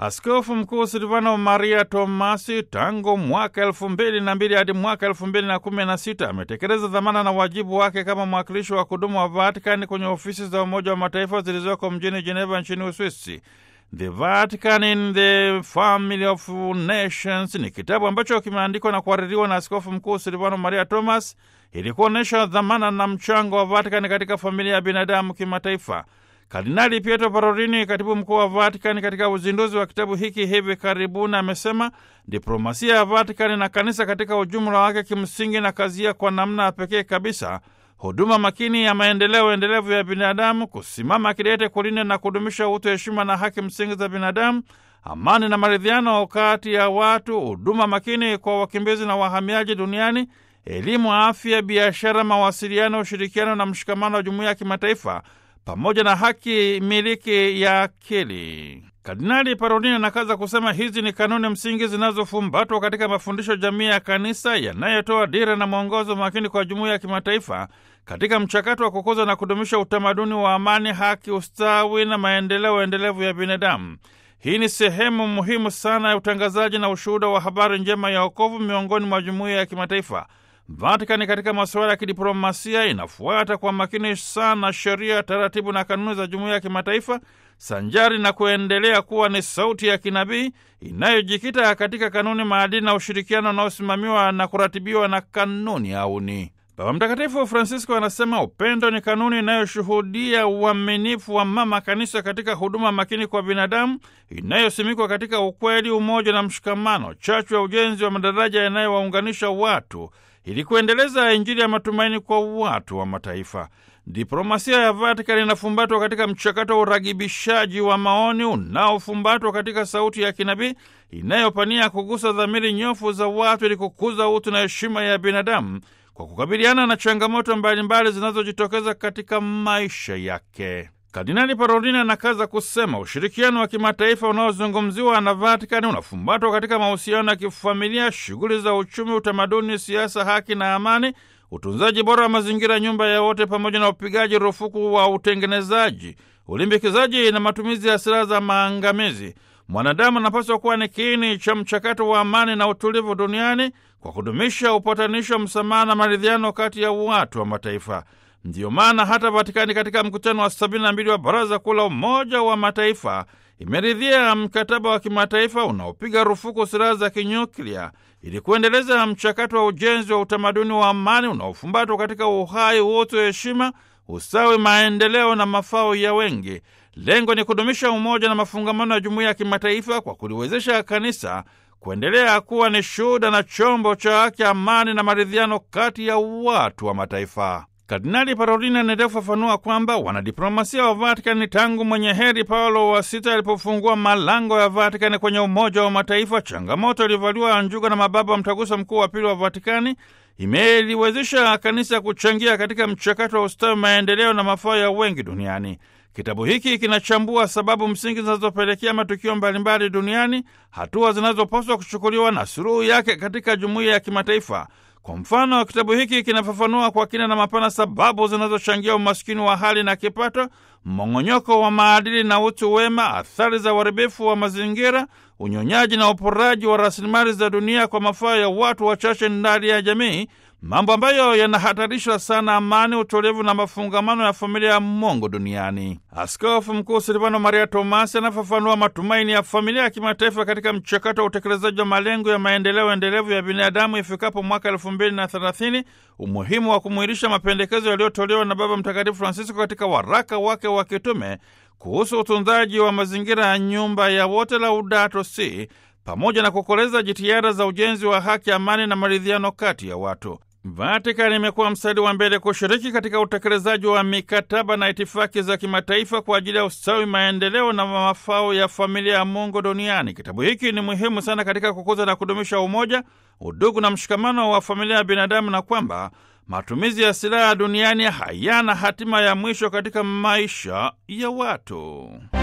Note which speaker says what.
Speaker 1: Askofu Mkuu Silvano Maria Tomasi tangu mwaka elfu mbili na mbili hadi mwaka elfu mbili na kumi na sita ametekeleza dhamana na wajibu wake kama mwakilishi wa kudumu wa Vatikani kwenye ofisi za Umoja wa Mataifa zilizoko mjini Geneva nchini Uswisi. The Vatican in the Family of Nations ni kitabu ambacho kimeandikwa na kuhaririwa na Askofu Mkuu Silvano Maria Thomas ili kuonyesha dhamana na mchango wa Vatikani katika familia ya binadamu kimataifa. Kardinali Pietro Parolini, katibu mkuu wa Vatikani, katika uzinduzi wa kitabu hiki hivi karibuni, amesema diplomasia ya Vatikani na kanisa katika ujumla wake kimsingi na kazia kwa namna ya pekee kabisa huduma makini ya maendeleo endelevu ya binadamu, kusimama kidete kulinda na kudumisha utu, heshima na haki msingi za binadamu, amani na maridhiano kati ya watu, huduma makini kwa wakimbizi na wahamiaji duniani, elimu, afya, biashara, mawasiliano, ushirikiano na mshikamano wa jumuiya ya kimataifa pamoja na haki miliki ya akili. Kardinali Parolini anakaza kusema hizi ni kanuni msingi zinazofumbatwa katika mafundisho jamii ya kanisa yanayotoa dira na mwongozo makini kwa jumuiya ya kimataifa katika mchakato wa kukuza na kudumisha utamaduni wa amani, haki, ustawi na maendeleo endelevu ya binadamu. Hii ni sehemu muhimu sana ya utangazaji na ushuhuda wa habari njema ya wokovu miongoni mwa jumuiya ya kimataifa. Vatikani katika masuala ya kidiplomasia inafuata kwa makini sana sheria, taratibu na kanuni za jumuiya ya kimataifa sanjari na kuendelea kuwa ni sauti ya kinabii inayojikita katika kanuni, maadili na ushirikiano unaosimamiwa na kuratibiwa na kanuni auni. Baba Mtakatifu Francisco anasema upendo ni kanuni inayoshuhudia uaminifu wa mama kanisa katika huduma makini kwa binadamu inayosimikwa katika ukweli, umoja na mshikamano, chachu ya ujenzi wa madaraja yanayowaunganisha watu ili kuendeleza Injili ya matumaini kwa watu wa mataifa. Diplomasia ya Vatikani inafumbatwa katika mchakato wa uragibishaji wa maoni unaofumbatwa katika sauti ya kinabii inayopania kugusa dhamiri nyofu za watu ili kukuza utu na heshima ya binadamu kwa kukabiliana na changamoto mbalimbali zinazojitokeza katika maisha yake. Kardinali Parolini anakaza kusema ushirikiano wa kimataifa unaozungumziwa na Vatikani unafumbatwa katika mahusiano ya kifamilia, shughuli za uchumi, utamaduni, siasa, haki na amani, utunzaji bora wa mazingira, nyumba ya wote, pamoja na upigaji rufuku wa utengenezaji, ulimbikizaji na matumizi ya silaha za maangamizi. Mwanadamu anapaswa kuwa ni kiini cha mchakato wa amani na utulivu duniani kwa kudumisha upatanisho, msamaha na maridhiano kati ya watu wa mataifa. Ndiyo maana hata Vatikani katika mkutano wa sabini na mbili wa Baraza Kuu la Umoja wa Mataifa imeridhia mkataba wa kimataifa unaopiga rufuku silaha za kinyuklia ili kuendeleza mchakato wa ujenzi wa utamaduni wa amani unaofumbatwa katika uhai, utu, heshima, usawi, maendeleo na mafao ya wengi. Lengo ni kudumisha umoja na mafungamano ya jumuiya ya kimataifa kwa kuliwezesha kanisa kuendelea kuwa ni shuhuda na chombo cha haki, amani na maridhiano kati ya watu wa mataifa. Kardinali Parolini anaendelea kufafanua kwamba wanadiplomasia wa Vatikani tangu mwenye heri Paulo wa Sita alipofungua malango ya Vatikani kwenye Umoja wa Mataifa, changamoto ilivaliwa njuga na mababa wa Mtaguso Mkuu wa Pili wa Vatikani imeliwezesha kanisa kuchangia katika mchakato wa ustawi, maendeleo na mafao ya wengi duniani. Kitabu hiki kinachambua sababu msingi zinazopelekea matukio mbalimbali duniani, hatua zinazopaswa kuchukuliwa na suluhu yake katika jumuiya ya kimataifa. Kwa mfano, kitabu hiki kinafafanua kwa kina na mapana sababu zinazochangia umaskini wa hali na kipato, mmong'onyoko wa maadili na utu wema, athari za uharibifu wa mazingira, unyonyaji na uporaji wa rasilimali za dunia kwa mafaa ya watu wachache ndani ya jamii, mambo ambayo yanahatarisha sana amani, utulivu na mafungamano ya familia ya Mungu duniani. Askofu Mkuu Silvano Maria Tomasi anafafanua matumaini ya familia ya kimataifa katika mchakato wa utekelezaji wa malengo ya maendeleo endelevu ya binadamu ifikapo mwaka elfu mbili na thelathini, umuhimu wa kumwilisha mapendekezo yaliyotolewa na Baba Mtakatifu Francisco katika waraka wake wa kitume kuhusu utunzaji wa mazingira ya nyumba ya wote, Laudato Si, pamoja na kukoleza jitihada za ujenzi wa haki, amani na maridhiano kati ya watu. Vatikani imekuwa mstari wa mbele kushiriki katika utekelezaji wa mikataba na itifaki za kimataifa kwa ajili ya ustawi, maendeleo na mafao ya familia ya Mungu duniani. Kitabu hiki ni muhimu sana katika kukuza na kudumisha umoja, udugu na mshikamano wa familia ya binadamu, na kwamba matumizi ya silaha duniani hayana hatima ya mwisho katika maisha ya watu.